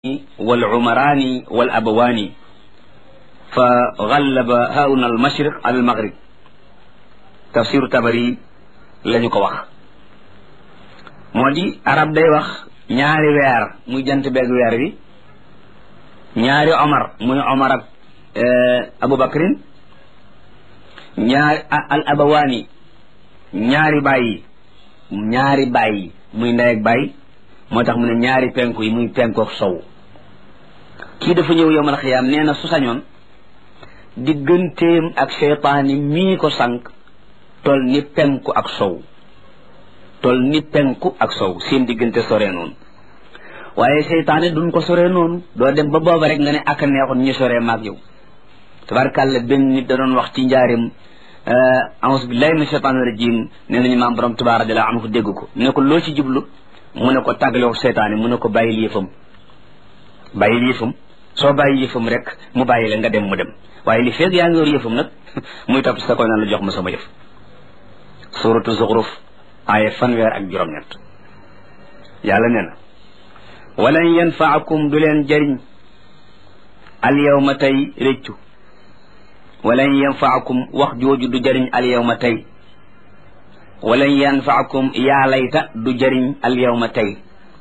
wal umaraani wal abawaani fa gallaba hauna al mashriq ala al maghrib tafsiru tabari la ñu ko wax moo di arab day wax ñaari weer muy jant beeg weer wi ñaari omar muy omar ak aboubacrin ñaari al abawaani ñaari bàyyi ñaari bàyyi muy ndey ak bàyyi moo tax mu ne ñaari penku yi muy penku ak sow kii dafa ñëw yowmal xiyaam nee na su sañoon digganteem ak seytaani mii ko sànq tol ni penku ak sow tol ni penku ak sow seen diggante sore noonu waaye seytaane duñ ko sore noonu doo dem ba booba rek nga ne ak neexoon ñu sore maag yow tabarkàlla benn nit da doon wax ci njaarim a'uuzu billahi min shaytaani rajim nee nañu maam borom tubaab radiyallahu anhu dégg ko ne ko loo ci jublu mu ne ko tàggaloo seytaane mu ne ko bàyyil yëfam bàyyil yëfam soo bàyyi yëfam rek mu bàyyi la nga dem mu dem waaye li feeg yaa ngi yor yëfam nag muy topp sa koy naan la jox ma sama yëf suratu zuxruf aaya fanweer ak juróom-ñett yàlla nee na walan yanfaakum du leen jëriñ al yawma tey réccu walan yanfaakum wax jooju du jëriñ al yawma tey walan yanfaakum yaa layta du jëriñ al yawma tey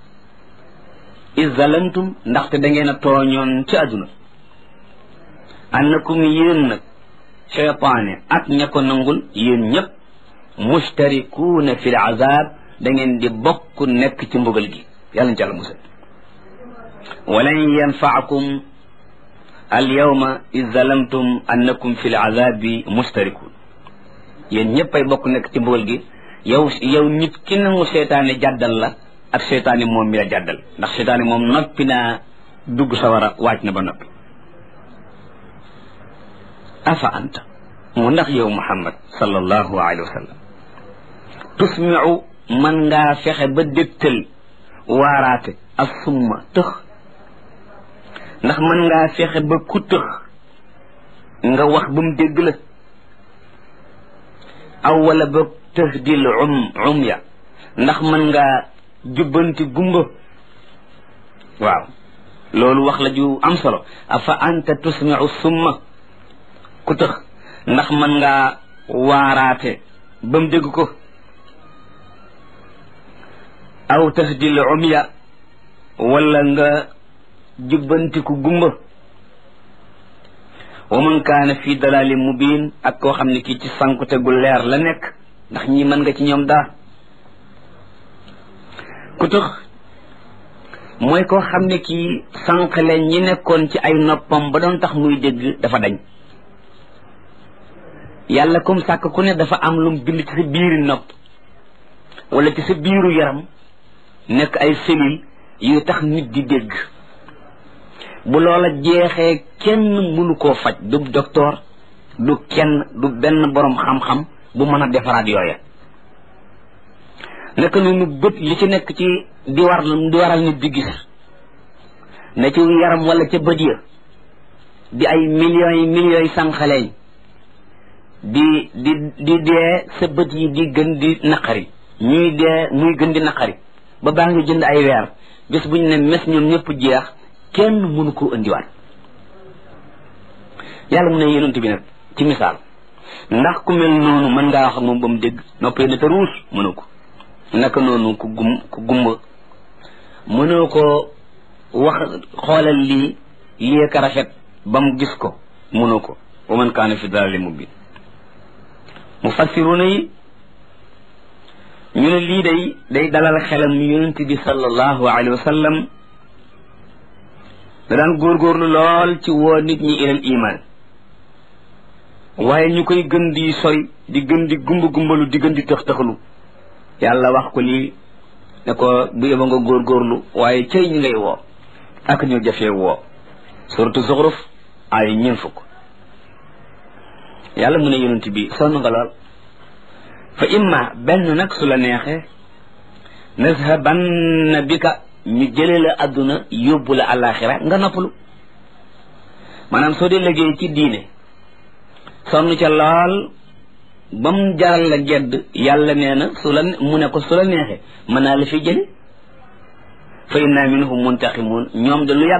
is zalamtum ndaxte da ngeen a tooñoon ci àdduna annakum yéen nag cheytaane ak ña ko nangul yéen ñëpp mustarikuuna fi l azab da ngeen di bokk nekk ci mbugal gi yàlla na ci àlla musal walan yanfaakum al yawma is zalamtum annakum fi l azabi mustarikuun yéen ñëpp ay bokk nekk ci mbugal gi yow yow nit ki nangu seytaane jàddal la ak seytaane moom mi la jàddal ndax seytaane moom noppi naa dugg sawara waaj na ba noppi afa anta mu ndax yow muhammad sallallahu alayhi wa sallam tusmiu man ngaa fexe ba dégtal waaraate ak summa tëx ndax man ngaa fexe ba ku tëx nga wax ba mu dégg la aw wala ba tahdil um um ya ndax mën ngaa jubbanti gumba waaw loolu wax la ju am solo afa anta tusmiu summa ku tëx ndax mën ngaa waaraate ba mu dégg ko aw tahdil um ya wala nga jubbanti ku gumba wa man kaana fi dalali mubin ak koo xam ne kii ci sankute gu leer la nekk ndax ñi mën nga ci ñoom daa ku tax mooy koo xam ne kii sànqale ñi nekkoon ci ay noppam ba doon tax muy dégg dafa dañ yàlla comme sàkk ku ne dafa am lum bind ci sa biiri nopp wala ci sa biiru yaram nekk ay cellules yu tax nit di dégg bu loola jeexee kenn mënu koo faj du docteur du kenn du benn boroom xam-xam bu mën a defaraat yooya naka noonu bët li ci nekk ci di war di waral nit di gis na ci yaram wala ca bët ya di ay millions yi millions yi sànqaleñ di di di dee sa bët yi di gën di naqari ñuy dee muy gën di naqari ba baa ngi jënd ay weer bés bu ñu ne mes ñoom ñëpp jeex kenn mënu ko indiwaat yàlla mu ne yonent bi nag ci misaal ndax ku mel noonu mën ngaa wax ak moom ba mu dégg noppee na te ruus mënu ko naka noonu ku gum ku gumba mënoo ko wax xoolal lii lii ka rafet ba mu gis ko mënoo ko wa man kaana fi dalali mubin mufassiruna yi ñu ne lii day day dalal xelam yonent bi sallallahu alayhi wa sallam da daan góorgóorlu lool ci woo nit ñi ilal iman waaye ñu koy gën di soy di gën di gumba gumbalu di gën di tëx tëxlu yàlla wax ko lii ne ko bu yeba nga góorgóorlu waaye cay ñi ngay woo ak ñu jafee woo suratu zuxruf ay ñeen fukk yàlla mu ne yonent bi sonn nga lool fa imma benn nag su la neexee nazhabanna bika ñu jële la àdduna yóbbu la àllaaxira nga noppalu maanaam soo dee liggéey ci diine sonn ca lool ba mu jaral la gedd yàlla nee na su la mu ne ko su la neexee mën naa la fi jële fa inna minhum muntaqimun ñoom de lu yàgg